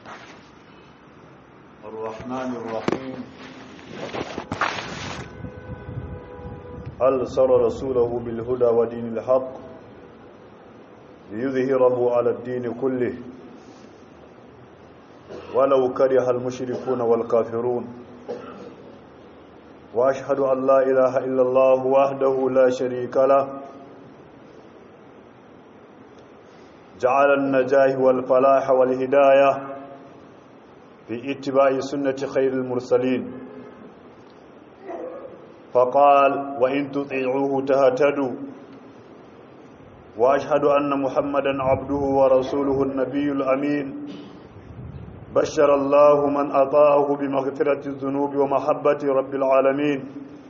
الرحمن الرحيم أرسل رسوله بالهدى ودين الحق ليظهره على الدين كله ولو كره المشركون والكافرون وأشهد أن لا إله إلا الله وحده لا شريك له جعل النجاه والفلاح والهداية في اتباع سنة خير المرسلين فقال وإن تطيعوه تهتدوا وأشهد أن محمدا عبده ورسوله النبي الأمين بشر الله من أطاعه بمغفرة الذنوب ومحبة رب العالمين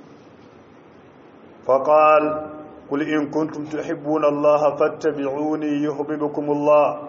فقال قل إن كنتم تحبون الله فاتبعوني يحببكم الله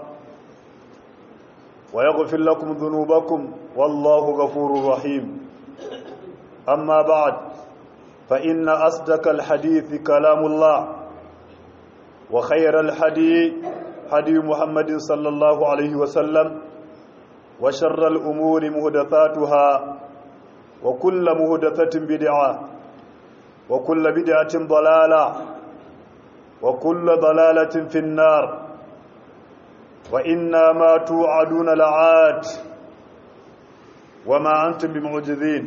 ويغفر لكم ذنوبكم والله غفور رحيم أما بعد فإن أصدق الحديث كلام الله وخير الحديث حديث محمد صلى الله عليه وسلم وشر الأمور مهدثاتها وكل مهدثة بدعة وكل بدعة ضلالة وكل ضلالة في النار وإنا ما توعدون لعاد وما أنتم بمعجزين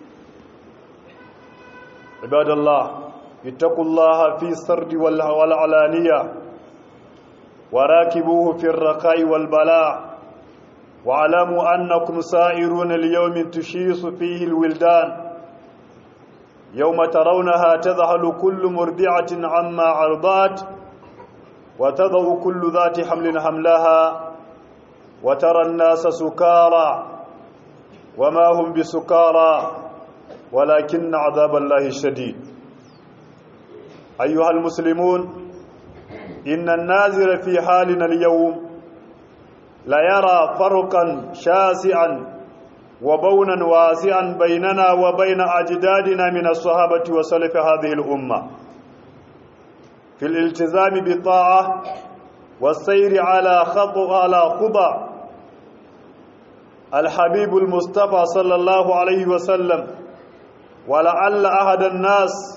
عباد الله اتقوا الله في السرد والعلانية وراكبوه في الرخاء والبلاء واعلموا أنكم سائرون اليوم تشيص فيه الولدان يوم ترونها تذهل كل مرضعة عما أرضات وتضع كل ذات حمل حملها وترى الناس سكارى وما هم بسكارى ولكن عذاب الله شديد أيها المسلمون إن النازل في حالنا اليوم لا يرى فرقا شاسعا وبونا واسعا بيننا وبين أجدادنا من الصحابة وسلف هذه الأمة في الالتزام بالطاعة والسير على خطو على خطى الحبيب المصطفى صلى الله عليه وسلم ولعل أحد الناس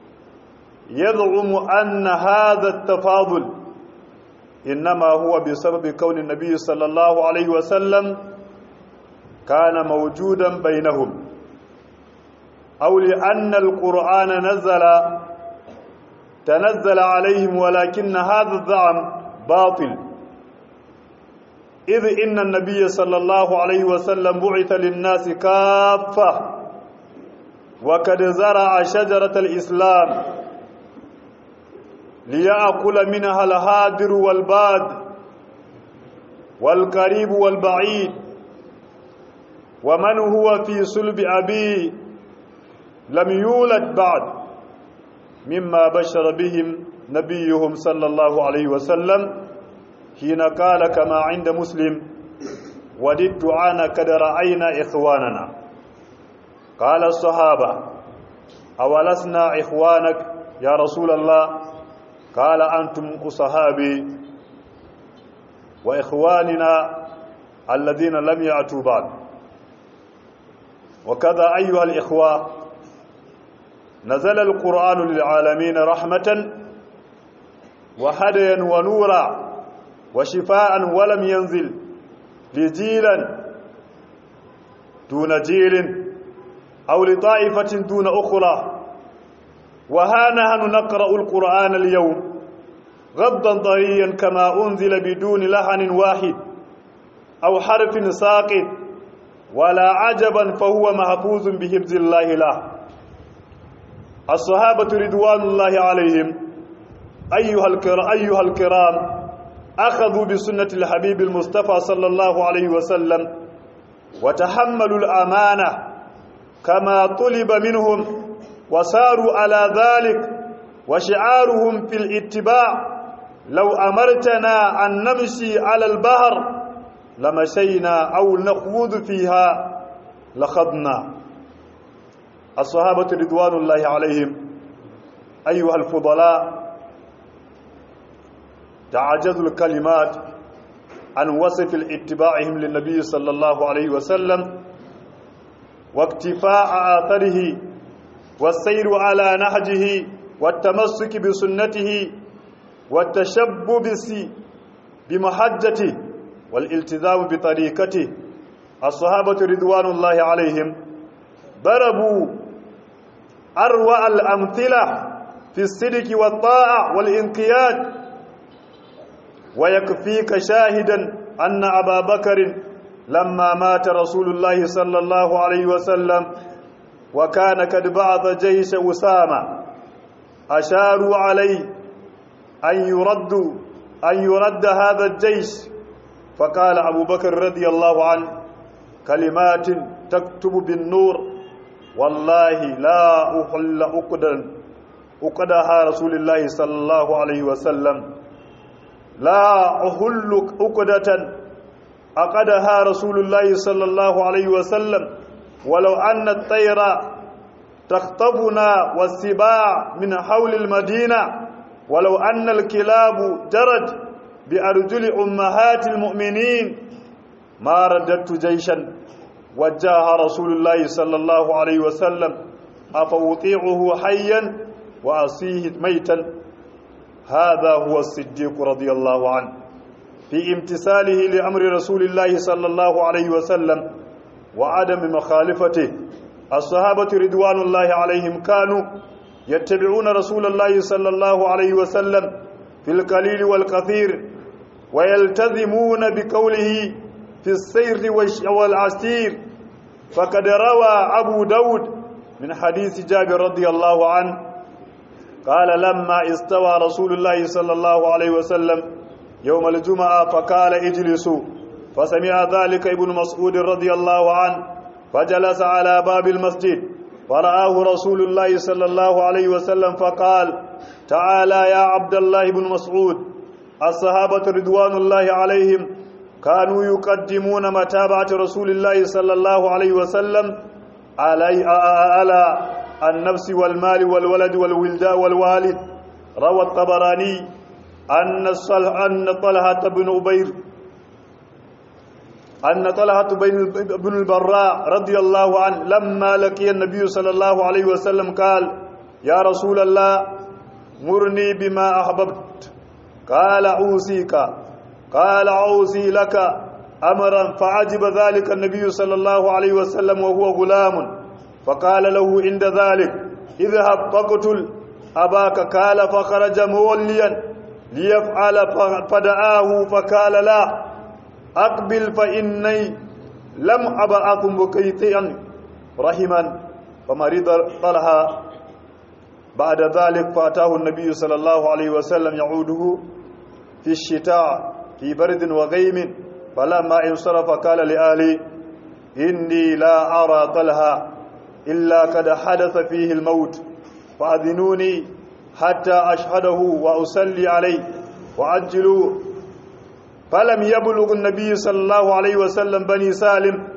يزعم أن هذا التفاضل إنما هو بسبب كون النبي صلى الله عليه وسلم كان موجودا بينهم أو لأن القرآن نزل تنزل عليهم ولكن هذا الزعم باطل إذ إن النبي صلى الله عليه وسلم بعث للناس كافة وقد زرع شجرة الإسلام ليأكل منها الهادر والباد والقريب والبعيد ومن هو في صلب أبيه لم يولد بعد مما بشر بهم نبيهم صلى الله عليه وسلم حين قال كما عند مسلم وددت أنا قد رأينا إخواننا قال الصحابة أولسنا إخوانك يا رسول الله قال أنتم صحابي وإخواننا الذين لم يأتوا بعد وكذا أيها الإخوة نزل القرآن للعالمين رحمة وهديا ونورا وشفاء ولم ينزل لجيلا دون جيل أو لطائفة دون أخرى وها نحن نقرأ القرآن اليوم غضا طريا كما أنزل بدون لحن واحد أو حرف ساقط ولا عجبا فهو محفوظ بحفظ الله له الصحابة رضوان الله عليهم أيها الكرام, أيها الكرام أخذوا بسنة الحبيب المصطفى صلى الله عليه وسلم وتحملوا الأمانة كما طلب منهم وساروا على ذلك وشعارهم في الاتباع لو أمرتنا أن نمشي على البحر لمشينا أو نخوض فيها لخضنا الصحابة رضوان الله عليهم أيها الفضلاء تعجز الكلمات عن وصف اتباعهم للنبي صلى الله عليه وسلم واقتفاء آثره والسير على نهجه والتمسك بسنته والتشبب بمحجته والالتزام بطريقته الصحابة رضوان الله عليهم ضربوا أروع الأمثلة في الصدق والطاعة والإنقياد ويكفيك شاهدا أن أبا بكر لما مات رسول الله صلى الله عليه وسلم وكان قد بعث جيش أسامة أشاروا عليه أن يرد أن يرد هذا الجيش فقال أبو بكر رضي الله عنه كلمات تكتب بالنور والله لا أحل أقدا أقدها رسول الله صلى الله عليه وسلم لا أحل أقدة أقدها رسول الله صلى الله عليه وسلم ولو أن الطير تخطفنا والسباع من حول المدينة ولو أن الكلاب جرت بأرجل أمهات المؤمنين ما رددت جيشا وجاها رسول الله صلى الله عليه وسلم أفوطيعه حيا وأصيه ميتا هذا هو الصديق رضي الله عنه في امتثاله لأمر رسول الله صلى الله عليه وسلم وعدم مخالفته الصحابة رضوان الله عليهم كانوا يتبعون رسول الله صلى الله عليه وسلم في القليل والكثير ويلتزمون بقوله في السير والعسير فقد روى أبو داود من حديث جابر رضي الله عنه قال لما استوى رسول الله صلى الله عليه وسلم يوم الجمعة فقال اجلسوا فسمع ذلك ابن مسعود رضي الله عنه فجلس على باب المسجد فرآه رسول الله صلى الله عليه وسلم فقال تعالى يا عبد الله بن مسعود الصحابة رضوان الله عليهم كانوا يقدمون متابعة رسول الله صلى الله عليه وسلم علي على النفس والمال والولد والولداء والوالد روى الطبراني أن أن طلحة بن أبير أن طلحة بن البراء رضي الله عنه لما لقي النبي صلى الله عليه وسلم قال يا رسول الله مرني بما أحببت قال أوصيك قال أوصي لك أمرا فعجب ذلك النبي صلى الله عليه وسلم وهو غلام فقال له عند ذلك اذهب فاقتل أباك قال فخرج موليا ليفعل فدعاه فقال لا أقبل فإني لم أبعث مكيتيا رحما فمرض طلحة بعد ذلك فأتاه النبي صلى الله عليه وسلم يعوده في الشتاء في برد وغيم فلما انصرف قال لآلي إني لا أرى طلحة إلا قد حدث فيه الموت فأذنوني حتى أشهده وأصلي عليه وعجلوا فلم يبلغ النبي صلى الله عليه وسلم بني سالم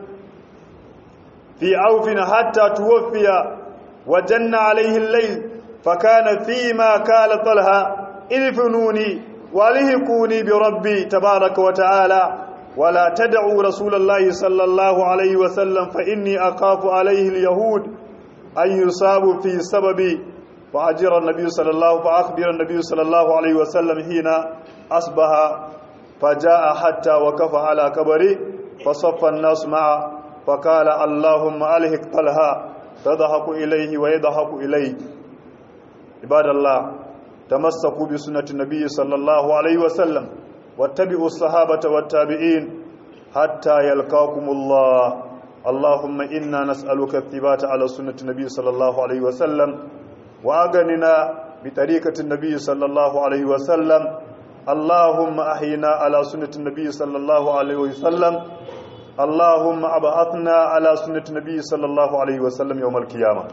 في عوف حتى توفي وجن عليه الليل فكان فيما قال طلحة إذفنوني ولهكوني بربي تبارك وتعالى ولا تدعوا رسول الله صلى الله عليه وسلم فإني أخاف عليه اليهود أن يصابوا في سببي فأجر النبي صلى الله فأخبر النبي صلى الله عليه وسلم حين أصبح فجاء حتى وقف على قبري فصف الناس معه فقال اللهم ألهك طلها تضحك إليه ويضحك إليه عباد الله تمسكوا بسنة النبي صلى الله عليه وسلم واتبعوا الصحابة والتابعين حتى يلقاكم الله اللهم إنا نسألك الثبات على سنة النبي صلى الله عليه وسلم وأغننا بطريقة النبي صلى الله عليه وسلم اللهم أحينا على سنة النبي صلى الله عليه وسلم اللهم أبعثنا على سنة النبي صلى الله عليه وسلم يوم القيامة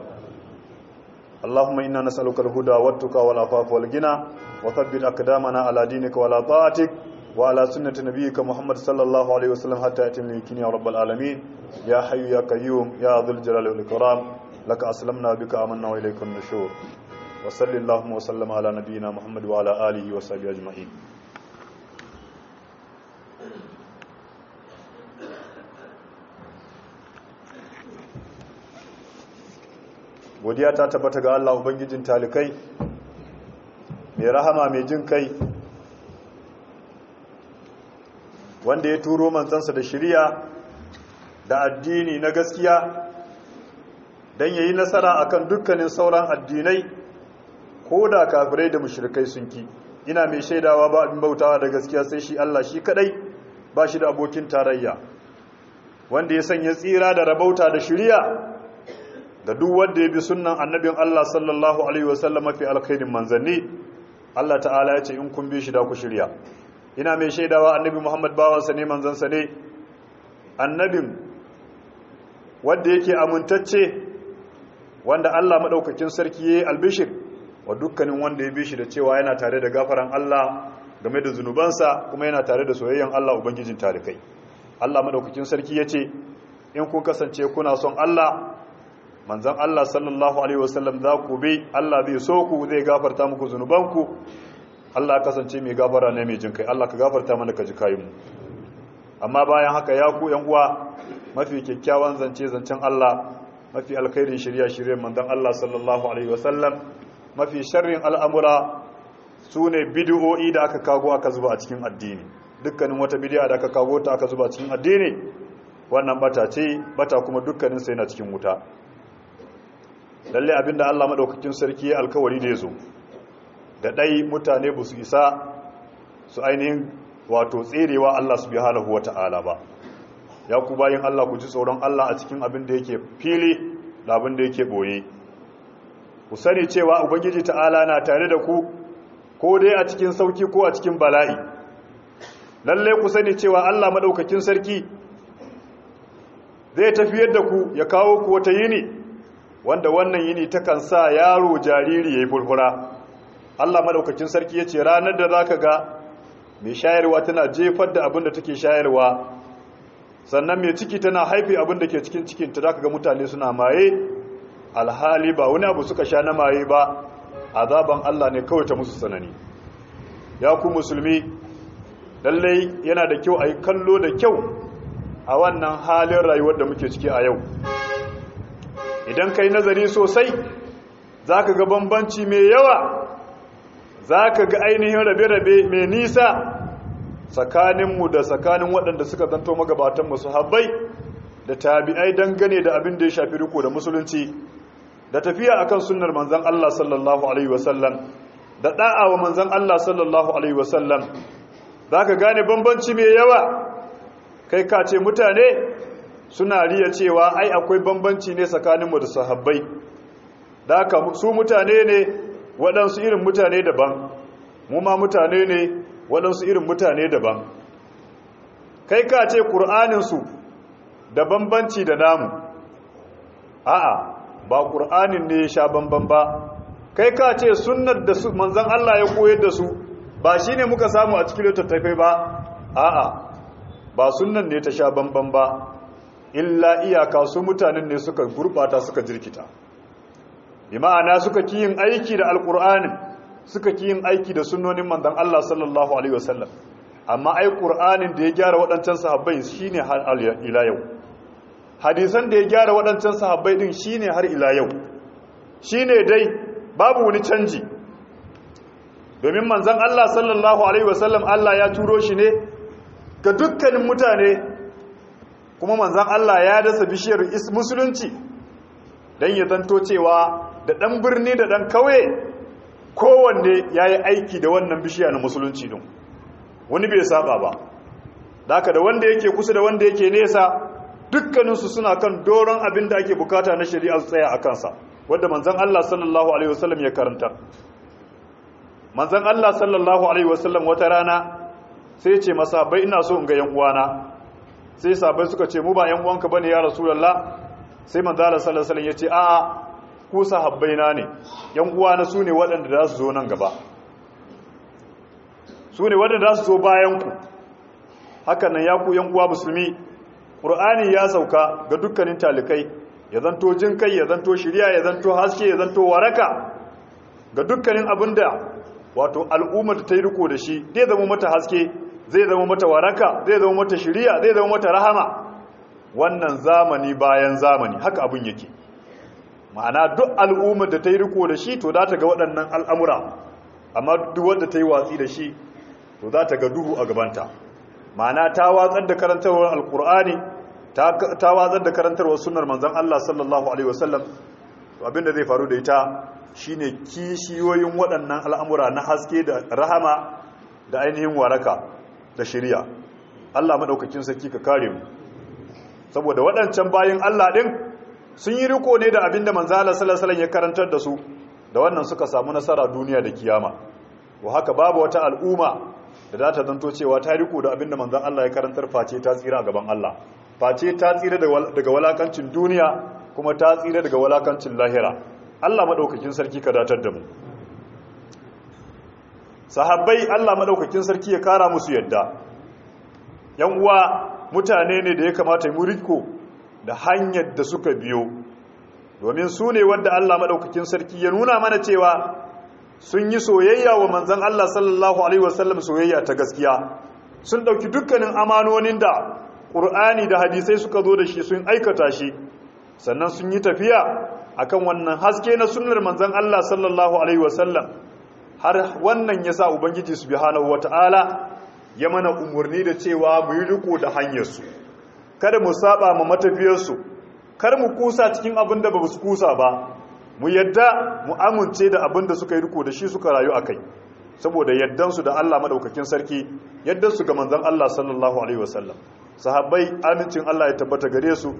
اللهم إنا نسألك الهدى والتقى والعفاف والغنى وثبت أقدامنا على دينك وعلى طاعتك وعلى سنة نبيك محمد صلى الله عليه وسلم حتى يتم اليقين يا رب العالمين يا حي يا قيوم يا ذو الجلال والإكرام لك أسلمنا بك آمنا وإليك النشور وصل اللهم وسلم على نبينا محمد وعلى آله وصحبه أجمعين godiya ta tabbata ga Allah ubangijin talikai mai rahama mai jin kai wanda ya turo manzansa da shiriya da addini na gaskiya don yayi nasara akan dukkanin sauran addinai ko da kafirai da mushrikai sun ki ina mai shaidawa ba abin bautawa da gaskiya sai shi Allah shi kadai ba shi da abokin tarayya wanda ya sanya tsira da rabauta da shiriya da duk wanda ya bi sunnan annabin Allah sallallahu alaihi wasallam mafi alkhairin manzanni Allah ta'ala ya ce in kun bi shi da ku shirya ina mai shaidawa annabi Muhammad bawansa ne manzansa ne annabin wanda yake amintacce wanda Allah madaukakin sarki yayi albishir wa dukkanin wanda ya bi shi da cewa yana tare da gafaran Allah game da zunubansa kuma yana tare da soyayyen Allah ubangijin tarikai Allah madaukakin sarki yace in kun kasance kuna son Allah manzon Allah sallallahu alaihi wasallam za ku bi Allah zai so ku zai gafarta muku zunubanku Allah kasance mai gafara ne mai jin kai Allah ka gafarta mana ka ji kayin mu amma bayan haka ya ku yan uwa mafi kyakkyawan zance zancen Allah mafi alkhairin shirya shiryen manzon Allah sallallahu alaihi wasallam mafi sharrin al'amura sune bid'o'i da aka kago aka zuba a cikin addini dukkanin wata bid'a da aka kago ta aka zuba a cikin addini wannan bata ce bata kuma dukkanin sai na cikin wuta lalle abinda Allah madaukakin sarki ya alkawari da yazo da dai mutane ba su isa su ainihin wato tserewa Allah subhanahu wata'ala ba ya ku bayin Allah ku ji tsoron Allah a cikin abin da yake fili da abin da yake boye ku sani cewa ubangiji ta'ala na tare da ku ko dai a cikin sauki ko a cikin bala'i lalle ku sani cewa Allah madaukakin sarki zai tafiyar da ku ya kawo ku wata yini wanda wannan yini takan sa yaro jariri ya yi furfura Allah madaukakin sarki ya ce ranar da za ka ga mai shayarwa tana jefar da abin da take shayarwa sannan mai ciki tana haifi abin da ke cikin cikinta za ka ga mutane suna maye alhali ba wani abu suka sha na maye ba azaban Allah ne kawai ta musu tsanani ya ku musulmi lallai yana da kyau a yi kallo da kyau a wannan halin rayuwar da muke ciki a yau idan ka yi nazari sosai za ka ga bambanci mai yawa za ka ga ainihin rabe-rabe mai nisa tsakaninmu da tsakanin waɗanda suka zanto magabatanmu su habbai da tabi'ai dangane da abin da ya shafi riko da musulunci da tafiya akan sunnar manzan Allah sallallahu alaihi wasallam da da'a wa manzan Allah sallallahu alaihi wasallam za ka gane bambanci mai yawa kai ka ce mutane suna riya cewa ai akwai bambanci ne tsakaninmu da sahabbai da haka su mutane ne waɗansu irin mutane daban mu ma mutane ne waɗansu irin mutane daban kai ka ce ƙur'aninsu da bambanci da namu a'a ba ƙur'anin ne ya sha bamban ba kai ka ce sunnar da manzan Allah ya koyar da su ba shi ne muka samu a cikin littattafai ba a'a ba sunnan ne ta sha bamban ba illa iyaka su mutanen ne suka gurbata suka jirkita bi ma'ana suka ki yin aiki da alqur'anin suka ki yin aiki da sunnonin manzon Allah sallallahu alaihi wasallam amma ai qur'anin da ya gyara waɗancan sahabbai shine har ila yau hadisan da ya gyara waɗancan sahabbai din shine har ila yau shine dai babu wani canji domin manzon Allah sallallahu alaihi wasallam Allah ya turo shi ne ga dukkanin mutane kuma manzan Allah ya dasa bishiyar musulunci don ya zanto cewa da ɗan birni da ɗan kauye kowanne ya yi aiki da wannan bishiya na musulunci don wani bai saba ba daga da wanda yake kusa da wanda yake nesa dukkaninsu suna kan doron abin da ake bukata na shari'a tsaya a kansa wadda manzan Allah sallallahu alaihi wasallam ya karanta manzan Allah sallallahu alaihi wasallam wata rana sai ce masa bai ina so in ga yan uwana sai sabai suka ce mu ba yan uwanka bane ya rasulullah sai manzo Allah sallallahu alaihi wasallam yace a ku sahabbaina ne yan uwana sune waɗanda za su zo nan gaba sune waɗanda za su zo bayan ku hakan nan ya ku yan uwa musulmi qur'ani ya sauka ga dukkanin talikai ya zanto jin kai ya zanto shiriya ya zanto haske ya zanto waraka ga dukkanin abinda wato al'ummar ta yi riko da shi zai zama mata haske zai zama mata waraka zai zama mata shiriya zai zama mata rahama wannan zamani bayan zamani haka abin yake ma'ana duk al'ummar da ta yi riko da shi to za ta ga waɗannan al'amura amma duk wanda ta yi watsi da shi to za ta ga duhu a gabanta ma'ana ta watsar da karantarwar alkur'ani ta watsar da karantarwar sunar manzan Allah sallallahu alaihi wasallam to abinda zai faru da ita shine kishiyoyin waɗannan al'amura na haske da rahama da ainihin waraka da shirya Allah maɗaukakin sarki ka kare mu saboda waɗancan bayan Allah ɗin sun yi riko ne da abinda manzala sallallahu ya karantar da su da wannan suka samu nasara duniya da kiyama wa haka babu wata al'umma da za ta zanto cewa ta riko da abinda manzan Allah ya karantar face ta tsira a gaban Allah face ta tsira daga walakancin duniya kuma ta tsira daga walakancin lahira Allah maɗaukakin sarki ka datar da mu sahabbai Allah maɗaukakin sarki ya kara musu yadda yan uwa mutane ne da ya kamata mu riko da hanyar da suka biyo domin su ne wadda Allah maɗaukakin sarki ya nuna mana cewa sun yi soyayya wa manzan Allah sallallahu Alaihi wasallam soyayya ta gaskiya sun ɗauki dukkanin amanonin da ƙur'ani da hadisai suka zo da shi sun aikata shi sannan sun yi tafiya akan wannan haske na sunnar manzan Allah sallallahu Alaihi wasallam har wannan ya sa Ubangiji subhanahu wata'ala ya mana umarni da cewa mu yi riko da hanyarsu kada mu saba ma matafiyarsu kar mu kusa cikin abin da ba su kusa ba mu yadda mu amince da abin da suka yi riko da shi suka rayu a kai saboda yaddansu da Allah madaukakin sarki yaddansu ga manzon Allah sallallahu alaihi wasallam sahabbai amincin Allah ya tabbata gare su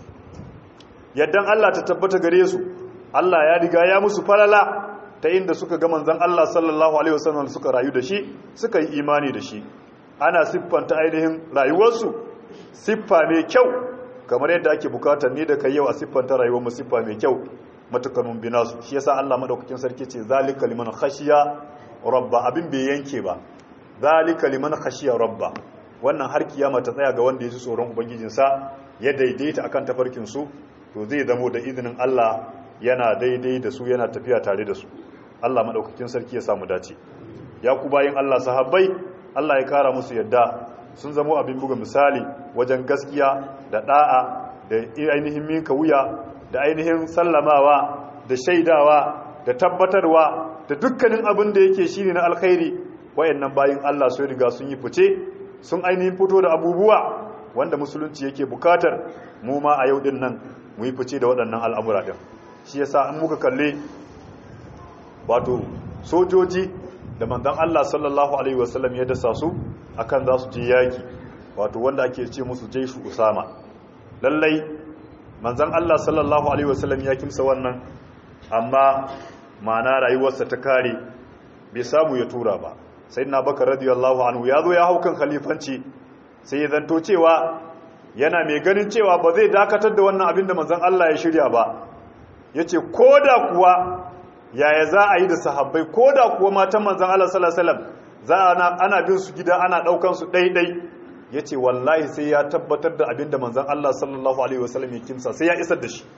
yaddan Allah ta tabbata gare su Allah ya riga ya musu falala ta inda suka ga manzon Allah sallallahu alaihi wasallam suka rayu da shi suka yi imani da shi ana siffanta ainihin rayuwarsu siffa mai kyau kamar yadda ake bukatar ni da kai yau a siffanta rayuwar mu siffa mai kyau matukar mun bina su shi yasa Allah madaukakin sarki ce zalika liman khashiya rabba abin bai yanke ba zalika liman khashiya rabba wannan har kiyama ta tsaya ga wanda ya ji tsoron ubangijinsa ya daidaita akan tafarkin su to zai zamo da izinin Allah yana daidai da su yana tafiya tare da su Allah madaukakin sarki ya samu dace ya ku bayin Allah sahabbai Allah ya kara musu yadda sun zamo abin buga misali wajen gaskiya da da'a da ainihin minka wuya da ainihin sallamawa da shaidawa da tabbatarwa da dukkanin abin da yake shine na alkhairi wayannan bayin Allah sun riga sun yi fice sun ainihin fito da abubuwa wanda musulunci yake bukatar mu ma a yau din nan mu yi fice da waɗannan al'amura din shi yasa an muka kalle wato sojoji da manzon Allah sallallahu alaihi wasallam ya dasa su akan za su je yaki wato wanda ake ce musu jaishu usama lallai manzan Allah sallallahu Alaihi wasallam ya kimsa wannan amma ma'ana rayuwarsa ta kare bai samu ya tura ba sai na baka radiyallahu anhu ya zo ya hau kan khalifanci sai ya zanto cewa yana mai ganin cewa ba zai dakatar da wannan abin da manzan Allah ya shirya ba ya ce ko da kuwa yaya za a yi da sahabbai ko da kuwa matan manzan Allah sallallahu Alaihi wasallam za ana bin su gida ana ɗaukan su ɗaiɗai ya ce wallahi sai ya tabbatar da abinda manzan Allah sallallahu Alaihi wasallam ya kimsa sai ya isar da shi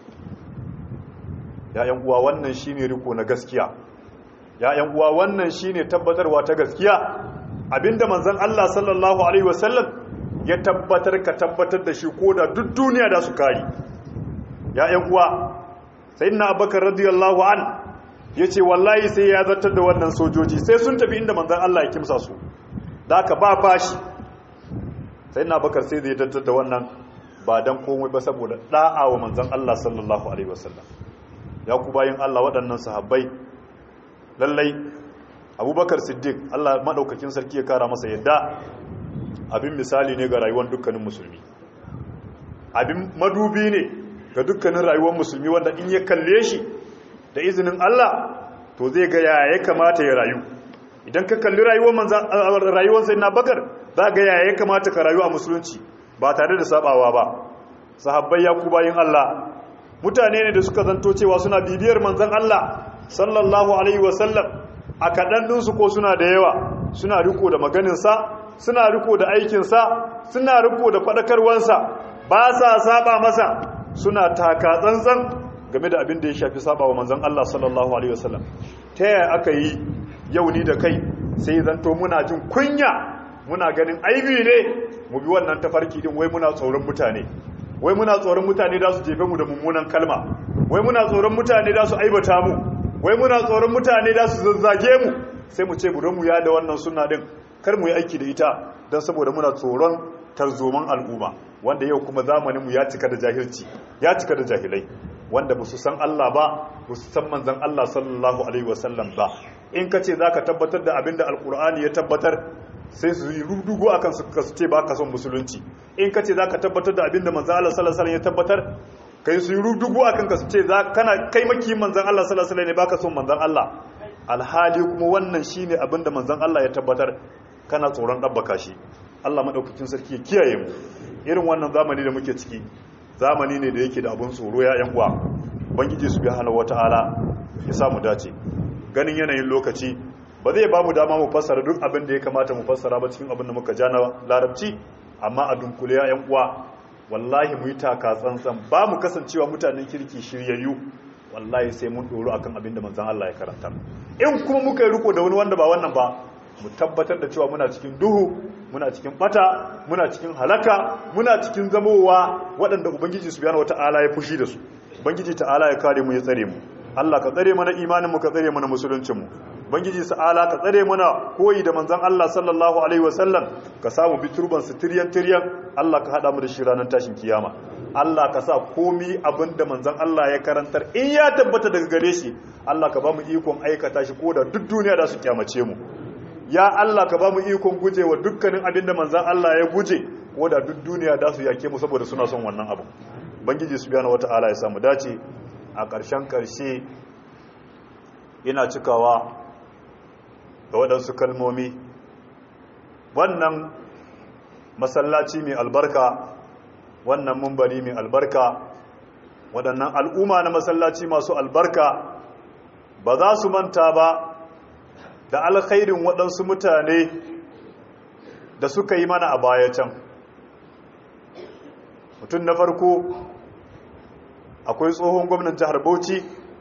ya'yan uwa wannan shi ne riko na gaskiya ya'yan uwa wannan shi ne tabbatarwa ta gaskiya abinda manzan Allah sallallahu Alaihi wasallam ya tabbatar ka tabbatar da shi ko da duk duniya da su kari ya'yan uwa sai na abakar radiyallahu an ya ce wallahi sai ya zartar da wannan sojoji sai sun tafi inda manzan Allah ya kimsa su da aka ba fashi sai na bakar sai zai tattar da wannan ba don komai ba saboda da'a wa manzan Allah sallallahu Alaihi wasallam ya ku bayan Allah waɗannan sahabbai lallai abubakar siddiq Allah maɗaukakin sarki ya kara masa yadda abin misali ne ga rayuwar dukkanin musulmi abin madubi ne ga dukkanin rayuwar musulmi wanda in ya kalle shi da izinin Allah to zai ga yaya ya kamata ya rayu idan ka kalli rayuwar manzan rayuwar sayyidina bakar za ga yaya ya kamata ka rayu a musulunci ba tare da sabawa ba sahabbai ya ku bayin Allah mutane ne da suka zanto cewa suna bibiyar manzan Allah sallallahu alaihi wasallam a kaɗan ɗinsu ko suna da yawa suna riko da maganinsa suna riko da aikinsa suna riko da faɗakarwansa ba sa saba masa suna taka tsantsan game da abin da ya shafi saba wa manzan Allah sallallahu alaihi wasallam ta yaya aka yi yau ni da kai sai zanto muna jin kunya muna ganin aibi ne mu bi wannan tafarki din wai muna tsoron mutane wai muna tsoron mutane da su jefe mu da mummunan kalma wai muna tsoron mutane da su aibata mu wai muna tsoron mutane da su zazzage mu sai mu ce mu mu ya da wannan sunna din kar mu yi aiki da ita don saboda muna tsoron tarzoman al'umma wanda yau kuma zamanin mu ya cika da jahilci ya cika da jahilai wanda ba su san Allah ba ba su san manzon Allah sallallahu alaihi wasallam ba in ka ce zaka tabbatar da abinda alkur'ani ya tabbatar sai su yi rudugo akan su ka ce ba ka son musulunci in ka ce za ka tabbatar da abinda manzan Allah sallallahu alaihi ya tabbatar kai su yi rudugo akan ka su ce kana kai maki manzan Allah sallallahu alaihi ne ba ka son manzan Allah alhali kuma wannan shine abinda manzan Allah ya tabbatar kana tsoron dabbaka shi Allah madaukakin sarki ya kiyaye mu irin wannan zamani da muke ciki zamani ne da yake da abun tsoro ya yan uwa ubangiji subhanahu wataala ya samu dace ganin yanayin lokaci ba zai ba mu dama mu fassara duk abin da ya kamata mu fassara ba cikin abin da muka ja na larabci amma a dunkule ya yan uwa wallahi mu yi taka tsantsan ba mu kasancewa mutanen kirki shiryayyu wallahi sai mun doro akan abin da manzon Allah ya karanta in kuma muka yi riko da wani wanda ba wannan ba mu tabbatar da cewa muna cikin duhu muna cikin bata muna cikin halaka muna cikin zamowa waɗanda ubangiji subhanahu wata'ala ya fushi da su ubangiji ta'ala ya kare mu ya tsare mu Allah ka tsare mana imanin mu ka tsare mana musuluncin mu bangiji sa'ala ka tsare mana koyi da manzon Allah sallallahu alaihi wasallam ka samu biturban su tiryan tiryan Allah ka hada mu da shi ranar tashin kiyama Allah ka sa komi abinda manzon Allah ya karantar in ya tabbata daga gare shi Allah ka ba mu ikon aikata shi ko da duk duniya da su kyamace mu ya Allah ka ba mu ikon gujewa dukkanin abinda manzon Allah ya guje ko da duk duniya da su yake mu saboda suna son wannan abu bangiji subhanahu wataala ya samu dace a ƙarshen ƙarshe ina cikawa ga waɗansu kalmomi wannan masallaci mai albarka wannan mumbari mai albarka waɗannan al'umma na masallaci masu albarka ba za su manta ba da alkhairin waɗansu mutane da suka yi mana a baya can mutum na farko akwai tsohon gwamnan jihar bauchi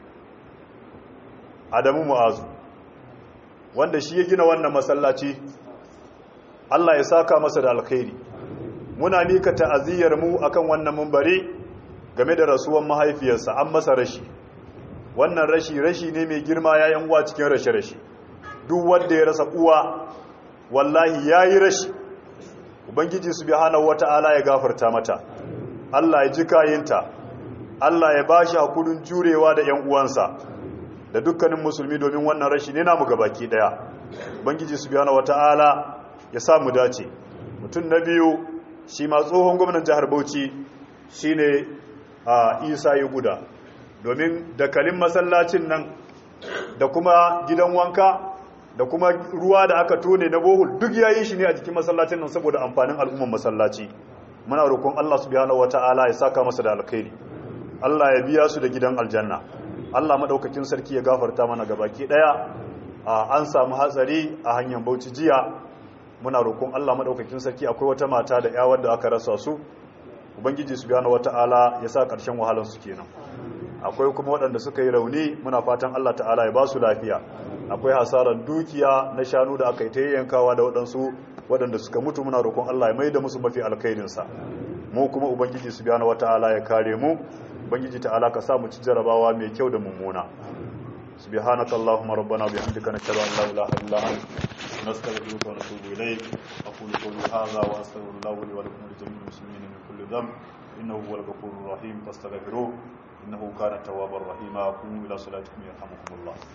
adamu mu'azu wanda shi ya gina wannan masallaci Allah ya saka masa da alkhairi muna mika ta'aziyyar mu akan wannan mumbari game da rasuwan mahaifiyarsa an masa rashi wannan rashi rashi ne mai girma yayin uwa cikin rashe rashi duk wanda ya rasa uwa wallahi yayi rashi ubangiji subhanahu wata'ala ya gafarta mata Allah ya ji kayinta Allah ya bashi hakurin jurewa da ƴan uwansa da dukkanin musulmi domin wannan rashi ne namu gabaki daya ubangiji subhanahu wata'ala ya sa mu dace mutum na biyu shi ma tsohon gwamnan jihar Bauchi shine a Isa ya guda domin dakalin masallacin nan da kuma gidan wanka da kuma ruwa da aka tone na bohul duk yayi shi ne a jikin masallacin nan saboda amfanin al'umman masallaci muna roƙon Allah subhanahu wata'ala ya saka masa da alkhairi Allah ya biya su da gidan aljanna Allah madaukakin sarki ya gafarta mana gabaki daya an samu hatsari a hanyar Bauchi jiya muna roƙon Allah madaukakin sarki akwai wata mata da yawar da aka rasa su ubangiji subhanahu wata'ala ya sa ƙarshen wahalar su kenan akwai kuma waɗanda suka yi rauni muna fatan Allah ta'ala ya ba su lafiya akwai hasarar dukiya na shanu da aka yi ta yankawa da waɗansu waɗanda suka mutu muna roƙon Allah ya mai da musu mafi alkhairinsa mu kuma ubangiji subhanahu wata'ala ya kare mu ubangiji ta'ala ka sa mu ci jarabawa mai kyau da mummuna subhanaka allahumma rabbana bihamdika nashhadu an la ilaha illa anta nastaghfiruka wa natubu ilayk aqulu qawli hadha wa astaghfirullaha li wa lakum wa li jami'il muslimina min kulli dhanb innahu huwal ghafurur rahim fastaghfiruhu innahu kana tawwabar rahima qumu ila salatikum yarhamukumullah